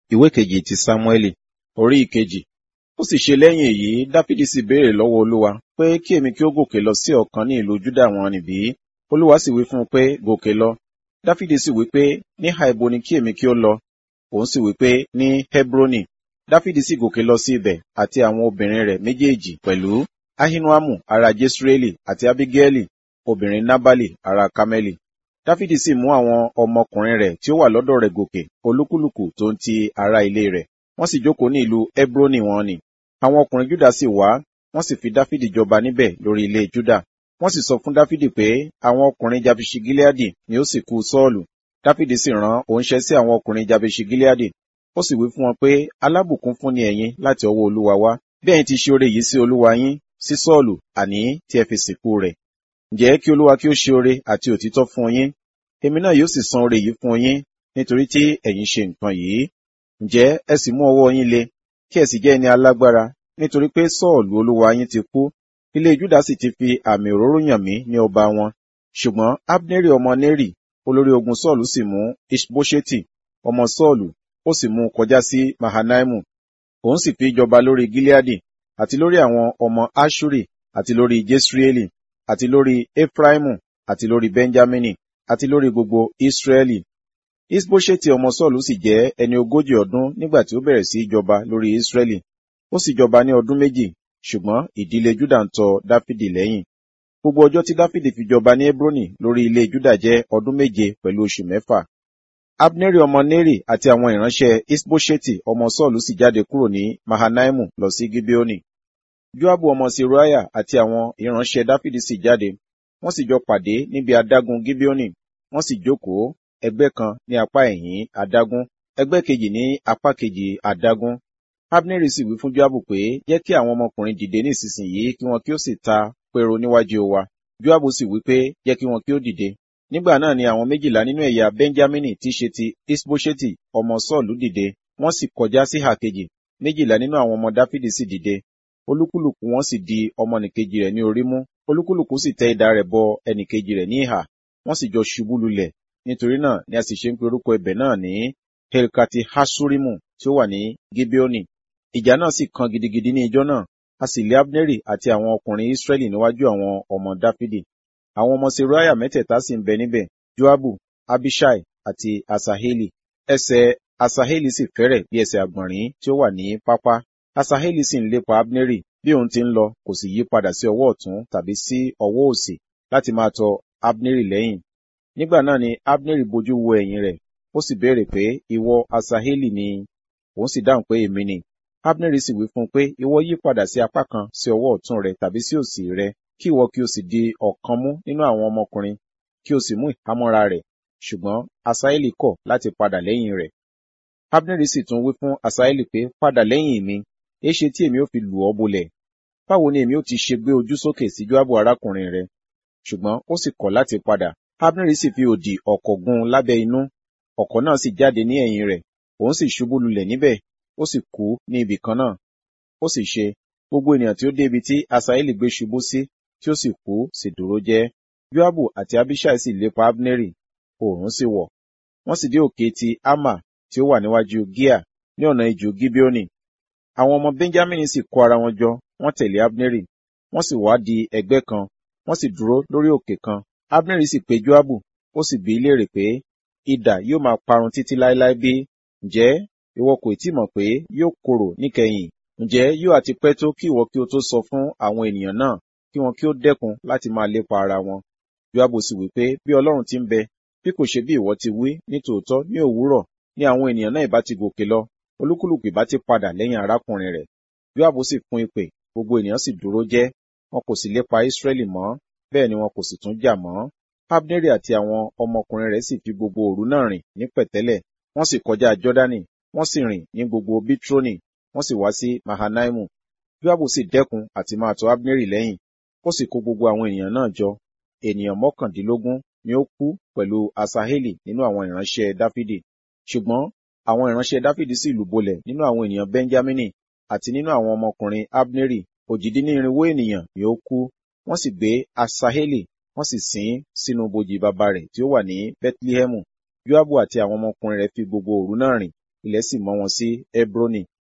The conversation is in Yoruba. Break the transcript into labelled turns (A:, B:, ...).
A: ìwé kejì ti sámúẹ́lì orí ìkejì ó sì ṣe lẹ́yìn èyí dáfídì sì béèrè lọ́wọ́ olúwa pé kí èmi kí ó gòkè lọ sí ọ̀kan ní ìlú júdà wọn nìbí olúwa sì wí fún un pé gòkè lọ dáfídì sì wí pé níhà ibo ni kí èmi kí ó lọ òun sì wí pé ní hebroni dáfídì sì gòkè lọ sí ibẹ̀ àti àwọn obìnrin rẹ̀ méjèèjì pẹ̀lú ahinoamu ará jesreeli àti abigaili obìnrin nabali ará kameli dáfídì sì mú àwọn ọmọkùnrin rẹ̀ tí ó wà lọ́dọ̀ rẹ̀ gòkè olúkúlùkù tó ń ti ará ilé rẹ̀ wọ́n sì jókòó ní ìlú hebroni wọn ni àwọn ọkùnrin júdà sì wá wọ́n sì fi dáfídì jọba níbẹ̀ lórí ilé júdà wọ́n sì sọ fún dáfídì pé àwọn ọkùnrin jabeṣi gileadi ni ó sì kú sọ́ọ̀lù dáfídì sì rán òǹṣẹ́ sí àwọn ọkùnrin jabeṣi gileadi ó sì wí fún wọn pé alábùkún fún ni ẹ̀yin láti ọwọ́ olúwa wá bí ẹ̀yin ti ṣe oore yìí sí olúwa yín sí sọ́ọ̀lù àní tí ẹ fi sìnkú rẹ̀ ǹjẹ́ kí olúwa kí ó ṣe oore àti òtítọ́ fún yín èmi náà yóò sì san oore yìí fún yín nítorí tí ẹ̀yin ṣe nǹkan yìí ǹjẹ́ ẹ sì mú ọwọ́ yín le kí ẹ sì jẹ́ ẹni alágbára nítorí pé sọ́ọ̀lù olúwa yín ti kú ilé júdà sì ti fi àmì òróró yàn mí ní ọba wọn ṣùgbọ́n abneri ọmọ neri olórí ogun sọ́ọ̀lù sì mú ishbosheti ọmọ sọ́ọ̀lù ó sì mú un kọjá sí mahanaimu òun sì fi jọba lórí gileadi àti lórí àwọn ọmọ ashuri àti lórí jesreeli àti lórí efraimu àti lórí benjamini àti lórí gbogbo israeli isbosheti ọmọ sọ́ọ̀lù sì jẹ́ ẹni ogójì ọdún nígbà tí ó bẹ̀rẹ̀ sí í jọba lórí israeli ó sì jọba ní ọdún méjì ṣùgbọ́n ìdílé júdà ń tọ dáfídì lẹ́yìn gbogbo ọjọ́ tí dáfídì fi jọba ní hebroni lórí ilé júdà jẹ́ ọdún méje pẹ̀lú oṣù mẹ́fà abneri ọmọ neri àti àwọn ìránṣẹ́ isbosheti ọmọ sọ́ọ̀lù sì jáde kúrò ní mahanaimu lọ sí gibeoni joabu ọmọ seruaya àti àwọn ìránṣẹ́ dáfídì sì jáde wọ́n sì jọ pàdé níbi adágún gibeoni wọ́n sì jókòó ẹgbẹ́ kan ní apá ẹ̀yìn adágún ẹgbẹ́ kejì ní apá kejì adágún abneri sì wí fún joabu pé jẹ́ kí àwọn ọmọkùnrin dìde ní ìsinsìnyí kí wọn kí ó sì ta pẹ̀rọ níwájú wa joabu sì wí pé jẹ́ kí wọn kí ó dìde nígbà náà ni àwọn méjìlá nínú ẹ̀yà benjamini tí ṣe ti isbosheti ọmọ sọ́ọ̀lù dìde wọ́n sì kọjá sí ìhà kejì méjìlá nínú àwọn ọmọ dáfídì sì dìde olúkúlùkù wọn sì di ọmọnìkejì rẹ̀ ní orí mú olúkúlùkù sì tẹ idà rẹ̀ bọ ẹnìkejì rẹ̀ ní ìhà wọ́n sì jọ ṣubú lulẹ̀ nítorí náà ni a sì ṣe ń pe orúkọ ibẹ̀ náà ní helkati hasurimu tí ó wà ní gibeoni ìjà náà sì kan gidigidi ní ijọ́ náà a sì lé abneri àti àwọn ọkùnrin israẹli níwájú àwọn ọmọ dáfídì àwọn ọmọ seruaya mẹ́tẹ̀ẹ̀ta sì ń bẹ níbẹ̀ joabu abishai àti asaheli ẹsẹ̀ asaheli sì fẹ́rẹ̀ bí ẹsẹ̀ àgbọ̀nrín tí ó wà ní pápá asaheli sì ń lépa abneri bí òun ti ń lọ kò sì yí padà sí ọwọ́ ọ̀tún tàbí sí ọwọ́ òsì láti máa tọ abneri lẹ́yìn nígbà náà ni abneri bojú wo ẹ̀yìn rẹ̀ ó sì béèrè pé ìwọ asaheli ni òun sì dáhùn pé èmi ni abneri sì wí fún un pé ìwọ yí padà sí apá kan sí ọwọ́ ọ̀tún rẹ tàbí sí òsì rẹ kí ìwọ kí o sì di ọ̀kan mú nínú àwọn ọmọkùnrin kí o sì mú ìhámọ́ra rẹ̀ ṣùgbọ́n asaheli kọ̀ láti padà lẹ́yìn rẹ̀ abneri sì tún wí fún asaheli pé padà lẹ́yìn mi èéṣe tí èmi ò fi lù ọ́ bolẹ̀ báwo ni èmi ò ti ṣe gbé ojú sókè sí joabu arákùnrin rẹ ṣùgbọ́n ó sì kọ̀ láti padà abneri sì fi òdì ọ̀kọ̀ gún lábẹ́ inú ọ̀kọ̀ náà sì jáde ní ẹ̀yìn rẹ̀ òun sì ṣubú lulẹ̀ níbẹ̀ ó sì kú ní ibì kan náà ó sì ṣe gbogbo ènìyàn tí ó dé ibi tí asaheli gbé ṣubú sí tí ó sì kú sì dúró jẹ́ joabu àti abishai sì lépa abneri oòrùn sì wọ̀ wọ́n sì dé òkè ti ama tí ó wà níwájú gia ní ọ̀nà ijù gibeoni àwọn ọmọ benjamin sì kó ara wọn jọ wọ́n tẹ̀lé abneri wọ́n sì wá di ẹgbẹ́ kan wọ́n sì dúró lórí òkè kan abneri sì pe joabu ó sì bi í léèrè pé idà yóò máa parun títí láéláé bí ǹjẹ́ ìwọ kò tí mọ̀ pé yóò korò níkẹyìn ǹjẹ́ yóò àti pẹ́ tó kí ìwọ kí o tó sọ fún àwọn ènìyàn náà kí wọn kí ó dẹ́kun láti máa lépa ara wọn joabu sì wí pé bí ọlọ́run ti ń bẹ bí kò ṣe bí ìwọ ti wí ní tòótọ́ ní òwúrọ̀ ní àwọn ènìyàn náà ìbá ti gòkè lọ olúkúlùkù ìbá ti padà lẹ́yìn arákùnrin rẹ̀ joabu sì fún ìpè gbogbo ènìyàn sì dúró jẹ́ wọn kò sì lépa israẹli mọ́ bẹ́ẹ̀ ni wọn kò sì tún jà mọ́ abneri àti àwọn ọmọkùnrin rẹ̀ sì fi gbogbo òru náà rìn ní pẹ̀tẹ́lẹ̀ wọ́n sì kọjá jọ́dánì wọ́n sì rìn ní gbogbo bitroni wọ́n sì wá sí mahanaimu joabu sì dẹ́kun àti máa tọ̀ abneri lẹ́yìn ó sì kó gbogbo àwọn ènìyàn náà jọ ènìyàn mọ́kàndínlógún ni ó kú pẹ̀lú asaheli nínú àwọn ìránṣẹ́ dáfídì ṣùgbọ́n àwọn ìránṣẹ́ dáfídì sì lùbolẹ̀ nínú àwọn ènìyàn benjamini àti nínú àwọn ọmọkùnrin abneri òjìdínnírinwó ènìyàn ni ó kú wọ́n sì gbé asaheli wọ́n sì sin sínú bojì bàbá rẹ̀ tí ó wà ní bethlehemu joabu àti àwọn ọmọkùnrin rẹ̀ fi gbogbo òru náà rìn ilẹ̀ sì mọ́ wọn sí hebroni